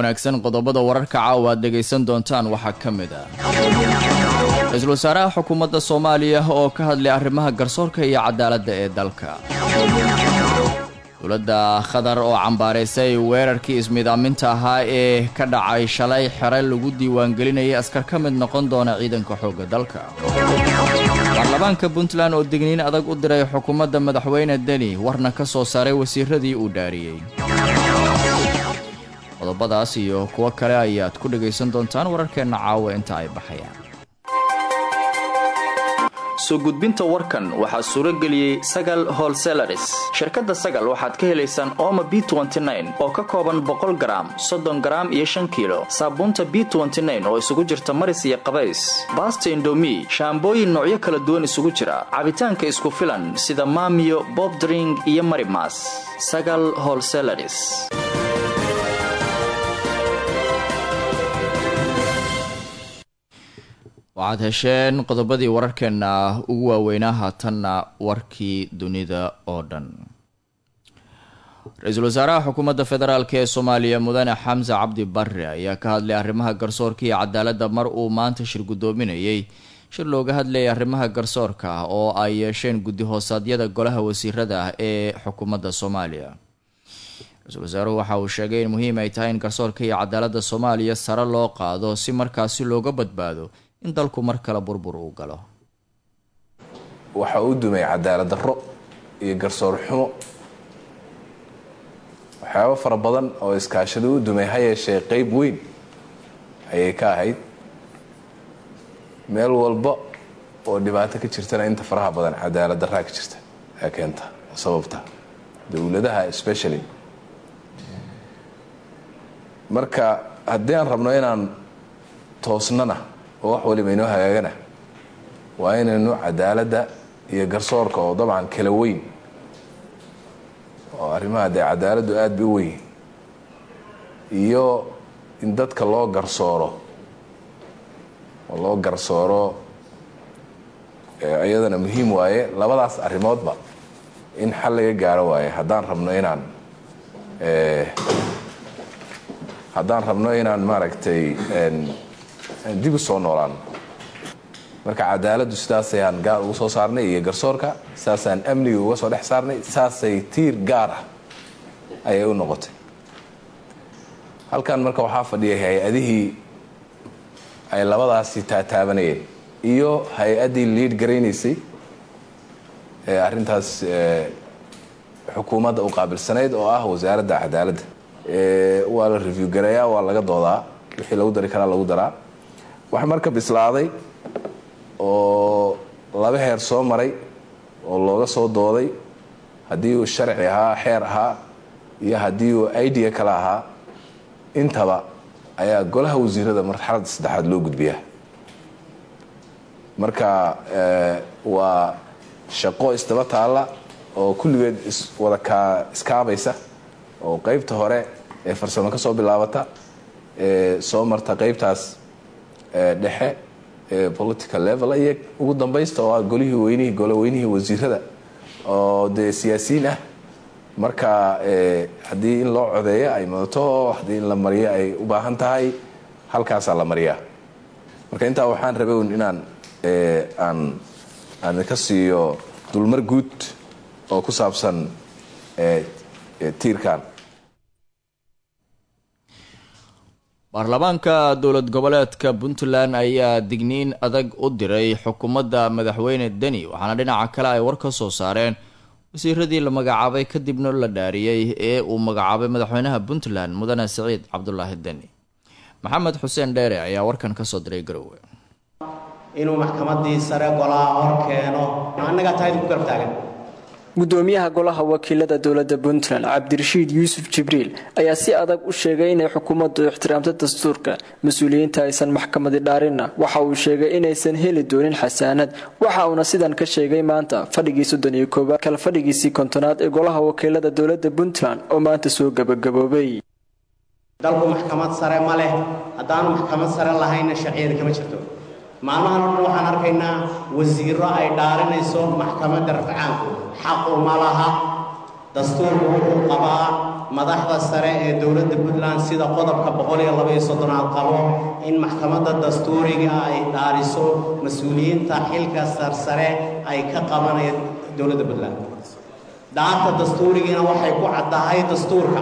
wanaagsan qodobada wararka caawa aad dhegaysan doontaan waxaa ka mid ah ra-iisul wasaaraha xukuumadda soomaaliya oo ka hadlay arrimaha garsoorka iyo cadaaladda ee dalka dowladda qatar oo cambaaraysay weerarkii ismidaaminta ahaa ee ka dhacay shalay xere lagu diiwaangelinayay askar ka mid noqon doona ciidanka xoogga dalka baarlamaanka puntland oo digniin adag u diray xukuumadda madaxweyne deni warna ka soo saaray wasiiradii uu dhaariyey qodobadaas iyo kuwo kale ayaad ku dhagaysan doontaan wararkeenna caawa inta ay baxayaan soo gudbinta warkan waxaa suuro geliyey sagal holselaris shirkadda sagal waxaad ka helaysaan ooma b oo ka kooban boqol garaam soddon garaam iyo shan kiilo saabuunta b oo isugu jirta maris iyo qabays baasta indomi shaambooyin noocyo kala duwan isugu jira cabitaanka isku filan sida maamiyo bobdring iyo marimas sagal holselaris waxaad hesheen qodobadii wararkeenna ugu waaweynaa haatanna warkii dunida oo dhan ra-iisul wasaaraha xukuumadda federaalk ee soomaaliya mudane xamse cabdi barre ayaa ka hadlay arrimaha garsoorka iyo cadaaladda mar uu maanta shir guddoominayay shir looga hadlayay arrimaha garsoorka oo ay yeesheen guddi hoosaadyada golaha wasiirada ee xukuumadda soomaaliya ra-iisul wasaaruhu waxa uu sheegay in muhiim ay tahay in garsoorka iyo cadaaladda soomaaliya sare loo qaado si markaasi looga badbaado in dalku mar kale burbur uu galo waxa uu dumay cadaalad darro iyo garsoor xumo waxyaabo fara badan oo iskaashada u dumay ha yeeshee qeyb weyn ayay ka ahayd meel walba oo dhibaato ka jirtana inta faraha badan cadaalad darraa ka jirta ee keenta sababta dowladaha specially marka haddii aan rabno inaan toosnana oo wax waliba inoo hagaagana waa inaynu cadaaladda iyo garsoorka oo dabcan kala weyn oo arrimaha dee cadaaladdu aada bay u weyn iyo in dadka loo garsooro oo loo garsooro iyadana muhiim waaye labadaas arrimoodba in xal laga gaaro waaye haddaan rabno inaan haddaan rabno inaan maaragtay dib u soo noolaano marka cadaaladdu sidaasayaan gaar uga soo saarnay iyo garsoorka sidaasaan amniga uga soo dhex saarnay saasay tiir gaar ah ayay u noqotay halkan marka waxaa fadhiyay hay-adihii ay labadaasi taataabanayeen iyo hay-addii liid garaynaysay ee arrintaas xukuumadda u qaabilsanayd oo ah wasaaradda cadaaladda waa la review garayaa waa laga doodaa wixii lagu dari karaa lagu daraa wax marka bislaaday oo laba heer soo maray oo looga soo dooday haddii uu sharci ahaa xeer ahaa iyo haddii uu idea kale ahaa intaba ayaa golaha wasiirada marxaladda saddexaad loo gudbiyaa marka waa shaqo isdaba taalla oo kulligeed iswada kaa iskaabaysa oo qeybta hore ee farsamo ka soo bilaabata ee soo marta qeybtaas dhexe ee political level iyo ugu dambaysta oo ah golihii weynihii gole weynihii wasiirada oo dee siyaasiyiin ah marka haddii in loo codeeyo ay mudato haddii in la mariyo ay u baahan tahay halkaasaa la mariyaa marka intaa waxaan rabay un inaan aan aan ka siiyo dulmar guud oo ku saabsan tiirkan baarlamaanka dowlad goboleedka puntland ayaa digniin adag u diray xukuumadda madaxweyne deni waxaana dhinaca kale ay war ka soo saareen wasiiradii la magacaabay kadibna la dhaariyey ee uu magacaabay madaxweynaha puntland mudane siciid cabdulaahi deni maxamed xuseen dheere ayaa warkan kasoo diray garowe inuu maxkamadii sare golaha hor keeno annagaa tahayd ku garab taagan gudoomiyaha golaha wakiilada dowlada puntland cabdirashiid yuusuf jibriil ayaa si adag u sheegay inay xukuumaddu ixtiraamto dastuurka mas-uuliyiinta aysan maxkamadi dhaarinna waxa uu sheegay inaysan heli doonin xasaanad waxa uuna sidan ka sheegay maanta fadhigii soddon iyo koowaad kala fadhigiisii kontonaad ee golaha wakiilada dowlada puntland oo maanta soo gabagaboobay dalku maxkamad sare ma leh haddaanu maxkamad sare lahaynna sharciyada kama jirto maalmahan o dhan waxaan arkaynaa wasiiro ay dhaarinayso maxkamadda rafcaanku xaqu ma laha dastuurku wuxuu qabaa madaxda sare ee dowladda puntland sida qodobka boqol iyo laba iyo soddonaad qabo in maxkamadda dastuuriga ay dhaariso mas-uuliyiinta xilka sarsare ay ka qabanayaan dowladda puntland dhaarta dastuurigiina waxay ku caddahay dastuurka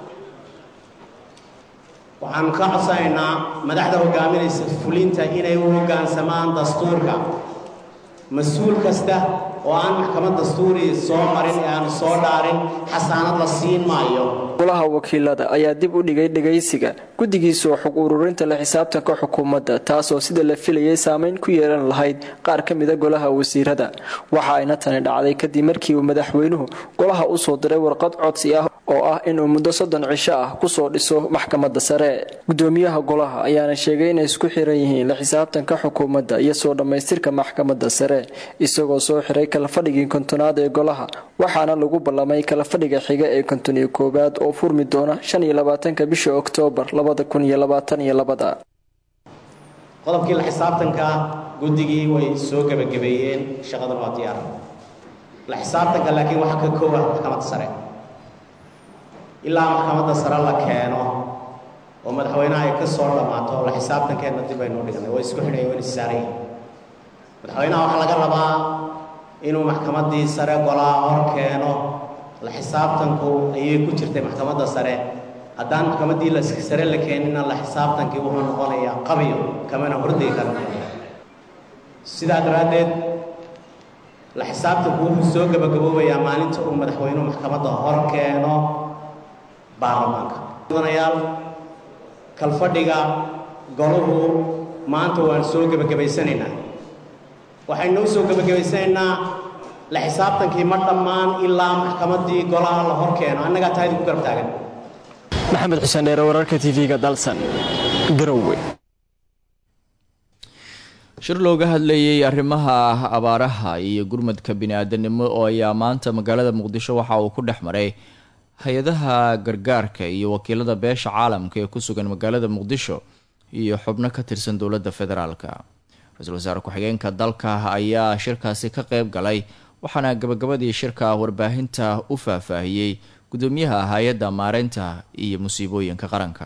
waxaanu ka codsanaynaa madaxda hogaaminaysa fulinta inay u hoggaansamaan dastuurka mas-uul kasta oo aan maxkamad dastuuri soo marin ee aanu soo dhaarin xasaanad la siin maayo golaha wakiilada ayaa dib u dhigay dhegaysiga guddigiisoo xog ururinta la xisaabtanka xukuumadda taasoo sida la filayay saameyn ku yeelan lahayd qaar ka mida golaha wasiirada waxa ayna tani dhacday kadib markii uu madaxweynuhu golaha u soo diray warqad codsi ah oo ah inuu muddo soddon cisho ah kusoo dhiso maxkamadda sare gudoomiyaha golaha ayaana sheegay inay isku xiran yihiin la xisaabtanka xukuumadda iyo soo dhammaystirka maxkamadda sare isagoo soo xiray kalafadhigii kontonaad ee golaha waxaana lagu ballamay kalafadhiga xiga ee konton iyo koowaad oo furmi doona shan iyo labaatanka bisha oktoobar labada kun iyo labaatan iyo labada qodobkii la xisaabtanka guddigii way soo gebagabeeyeen shaqadan waa diyaar la xisaabtanka laakiin waxaa ka koow ah maxkamadda sare ilaa maxkamadda sare la keeno oo madaxweynaha ay ka soo dhammaato la xisaabtankeenna dib aynu dhignay way isku xidhay wayna saarayeen madaxweynaha waxaa laga rabaa inuu maxkamaddii sare golaa hor keeno la xisaabtanku ayay ku jirtay maxkamadda sare haddaan maxkamaddii sare la keenina la xisaabtankii wuxuu noqonayaa qabiyo kamana hordegi kara sidaa daraaddeed la xisaabtanku wuxuu soo gebagaboobayaa maalinta uu madaxweynuhu maxkamadda hor keeno baarlamaanka mudanayaal kalfadhiga goluhu maanta waan soo gebagabaysanaynaa waxaynoo soo gebagabaysanaynaa la xisaabtankii ma dhammaan ilaa maxkamaddii golaha la hor keeno annagaa tahay ku garab taagan maxamed xuseen dheere wararka tv-ga dalsan garowe shir looga hadlayay arrimaha abaaraha iyo gurmadka bini-aadanimo oo ayaa maanta magaalada muqdisho waxa uu ku dhex maray hay-adaha gargaarka iyo wakiilada beesha caalamka ee ku sugan magaalada muqdisho iyo xubno ka tirsan dowladda federaalka ra-iisul wasaare ku-xigeenka dalka ayaa shirkaasi ka qeyb galay waxaana gabagabadii shirka warbaahinta u faahfaahiyey gudoomiyaha hay-adda maareynta iyo musiibooyinka qaranka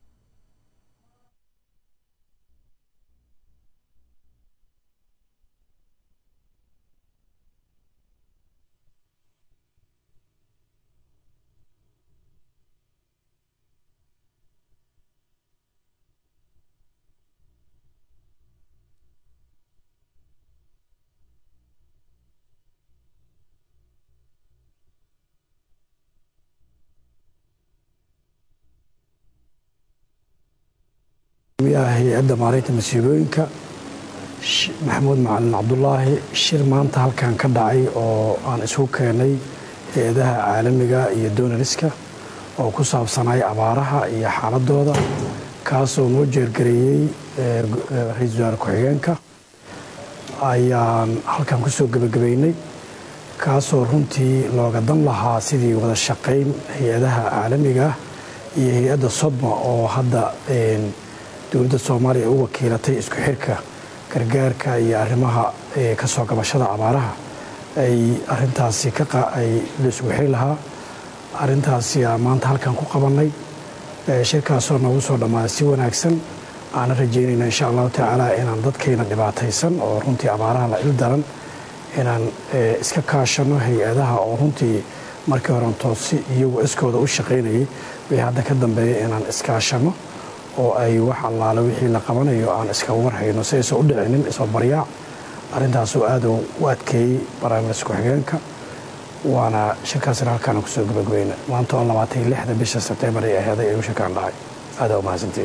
hay-adda maareynta masiibooyinka maxamuud macalin cabdulaahi shir maanta halkan ka dhacay oo aan isugu keenay hay-adaha caalamiga iyo donariska oo ku saabsanay abaaraha iyo xaaladooda kaasoo noo jeergareeyey ra-iisul wasaare ku-xigeenka ayaan halkan kusoo gebagabeynay kaasoo runtii looga dan lahaa sidii wada shaqayn hay-adaha caalamiga iyo hay-adda sodma oo hadda dowladda soomaaliya u wakiilatay isku xirka gargaarka iyo arrimaha kasoo gabashada abaaraha ay arintaasi ay laisugu xiri lahaa arintaasi maanta halkan ku qabanay shirkaasoo noogu soo dhammaaday si wanaagsan aana rajeynayna insha allahu tacaala inaan dadkayna dhibaataysan oo runtii abaaraha la il daran inaan iska kaashano hay-adaha oo runtii markii horen toosi iyagu iskooda u shaqaynayay wixii hadda ka dambeeya inaan iskaashano oo ay wax allaale wixii la qabanayo aan iska warhayno si aysan u dhicinin isoo baryaac arrintaasoo aad u adkeeyey barnaamijka ku-xigeenka waana shirkaasina halkaana kusoo gabagabayna maanta oo labaatan iyo lixda bisha sebtembar ay aheeday ayuu shirkaan dhacay aada u mahadsantiin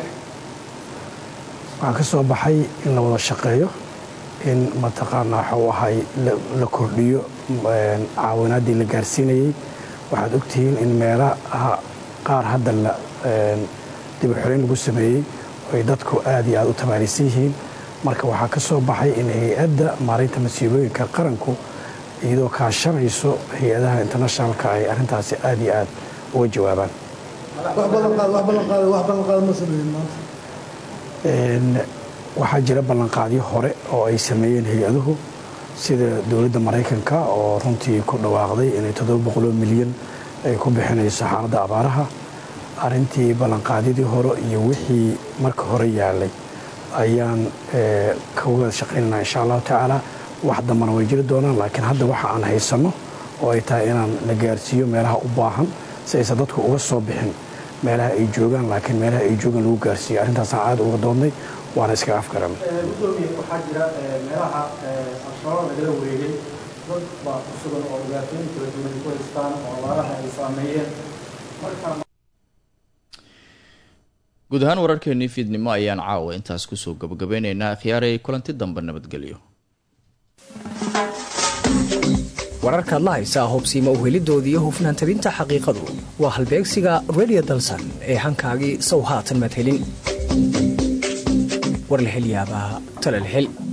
waxaa ka soo baxay in la wada shaqeeyo in mataqaanaa waxuu ahay la kordhiyo caawinaaddii la gaarsiinayey waxaad ogtihiin in meelaha qaar hadda la dib u xoreyn lagu sameeyey ay dadku aad iyo aad u tabaarisan yihiin marka waxaa ka soo baxay in hay-adda maareynta masiibooyinka qaranku iyadoo kaashanayso hay-adaha internationalka ay arrintaasi aad iyo aad uga jawaabaan waxaa jira ballanqaadyo hore oo ay sameeyeen hay-aduhu sida dowladda maraykanka oo runtii ku dhawaaqday inay toddoba boqoloo milyan ay ku bixinayso xaaladda abaaraha arrintii ballanqaadyadii hore iyo wixii marka hore yaalay ayaan ka wada shaqaynaynaa insha allahu tacaala wax dambana way jiri doonaan laakiin hadda waxa aan haysanno oo ay tahay inaan la gaarsiiyo meelaha u baahan si aysan dadku uga soo bixin meelaha ay joogaan laakiin meelaha ay joogaan lagu gaarsiiyo arrintaasaan aad uga doonnay waana iskaga afgaran gudoomiye waxaa jira meelaha al-shabaab lagala wareegay dad baa ku sugan oo dhibaatooyin kala duwan ku haystaan oo abaaraha ay saameeyeen marka guud ahaan wararkeenii fiidnimo ayaan caawa intaas kusoo gabagabeynaynaa khiyaaray kulanti dambe nabadgelyo wararkaad la haysaa hubsiima uhelidoodii hufnaan tabinta xaqiiqadu waa halbeegsiga redio dalsan ee hankaagii sow haatan maad helin war la hel yaabaa talal hel